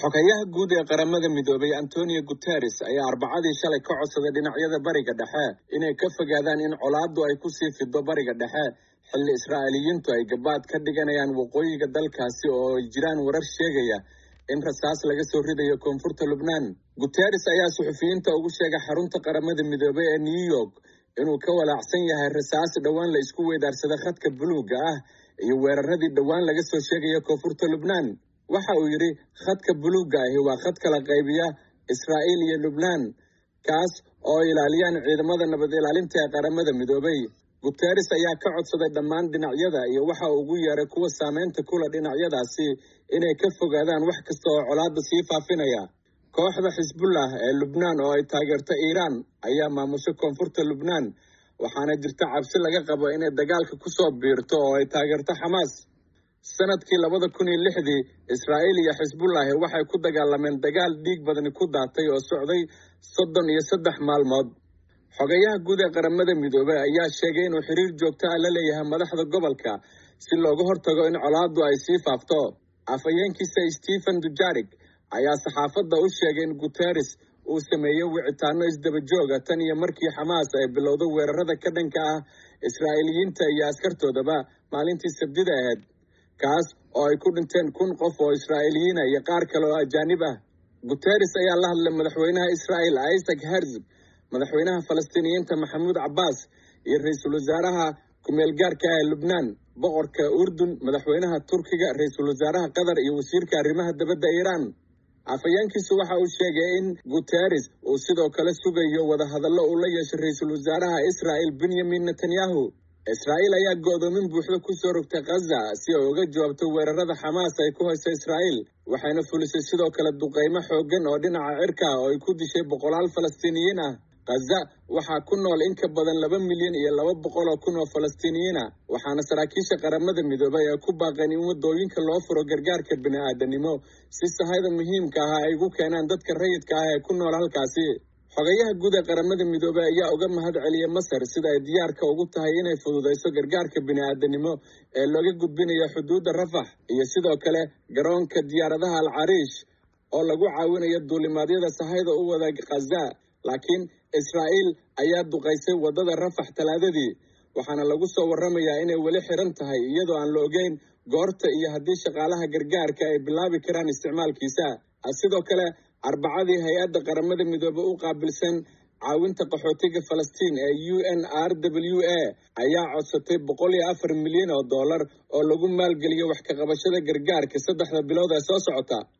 xogayaha guud ee qaramada midoobay antonio guteres ayaa arbacadii shalay ka codsaday dhinacyada bariga dhexe inay ka fogaadaan in colaaddu ay kusii fido bariga dhexe xilli israa'iiliyiintu ay gabaad ka dhiganayaan waqooyiga dalkaasi oo ay jiraan warar sheegaya in rasaas laga soo ridayo koonfurta lubnaan guteres ayaa suxufiyiinta ugu sheegay xarunta qaramada midoobay ee new york inuu ka walaacsan yahay rasaas dhowaan la isku weydaarsada khadka buluugga ah iyo weeraradii dhowaan laga soo sheegaya koonfurta lubnaan waxa uu yidhi khadka buluugga ahi waa khad kala qaybiya israa'iil iyo lubnaan kaas oo ilaaliyaan ciidamada nabad ilaalinta ee qaramada midoobay guteres ayaa ka codsaday dhammaan dhinacyada iyo waxa uu ugu yeeray kuwa saameynta kula dhinacyadaasi inay ka fogaadaan wax kasta oo colaadda sii faafinaya kooxda xisbullah ee lubnaan oo ay taageerto iiraan ayaa maamusho koonfurta lubnaan waxaana jirta cabsi laga qabo inay dagaalka ku soo biirto oo ay taageerto xamaas sanadkii labada kun iyo lixdii israa'iil iyo xisbullahi waxay ku dagaalameen dagaal dhiig badani ku daatay oo socday soddon iyo saddex maalmood xogayaha guud ee qaramada midoobey ayaa sheegay inuu xiriir joogto ah la leeyahay madaxda gobolka si looga hortago in colaaddu ay sii faafto afhayeenkiisa stephen dujarig ayaa saxaafadda u sheegay in guteres uu sameeyey wicitaano isdaba jooga tan iyo markii xamaas ay bilowdo weerarada ka dhanka ah israa'iiliyiinta iyo askartoodaba maalintii sabdida ahayd kaas oo ay ku dhinteen kun qof oo israa'iiliyiina iyo qaar kale oo ajaanib ah guteres ayaa la hadlay madaxweynaha israa'il isaac herzog madaxweynaha falastiiniyiinta maxamuud cabbaas iyo ra-iisul wasaaraha ku-meel gaarka ah ee lubnaan boqorka urdun madaxweynaha turkiga ra-iisul wasaaraha qatar iyo wasiirka arrimaha dabadda iiraan afhayeenkiisu waxa uu sheegay in guteres uu sidoo kale sugayo wadahadallo uu la yeeshay ra-iisul wasaaraha israa'il benyamin netanyahu israa'iil ayaa go'doomin buuxda ku soo rogtay khaza si ay uga jawaabto weerarada xamaas ay ku hayso israa'iil waxayna fulisay sidoo kale duqaymo xooggan oo dhinaca cirka ah oo ay ku dishay boqolaal falastiiniyiin ah khaza waxaa ku nool in ka badan laba milyan iyo laba boqol oo kun oo falastiiniyiin ah waxaana saraakiisha qaramada midoobay ay ku baaqeen in waddooyinka loo furo gargaarka bini'aadanimo si sahayda muhiimka ah ay ugu keenaan dadka rayidka ah ee ku nool halkaasi xogayaha guud ee qaramada midoobey ayaa uga mahad celiyay masar sida ay diyaarka ugu tahay inay fududayso gargaarka bini'aadanimo ee looga gudbinayo xuduudda rafax iyo sidoo kale garoonka diyaaradaha al cariish oo lagu caawinayo duulimaadyada sahayda u wada khaza laakiin israa'iil ayaa duqaysay waddada rafax talaadadii waxaana lagu soo warramayaa inay weli xiran tahay iyadoo aan la ogeyn goorta iyo haddii shaqaalaha gargaarka ay bilaabi karaan isticmaalkiisa sidoo kale arbacadii hay-adda qaramada midoobe u qaabilsan caawinta qaxootiga falastiin ee u n r w a ayaa codsatay boqol iyo afar milyan oo dollar oo lagu maalgeliyo wax ka qabashada gargaarka saddexda bilood ee soo socota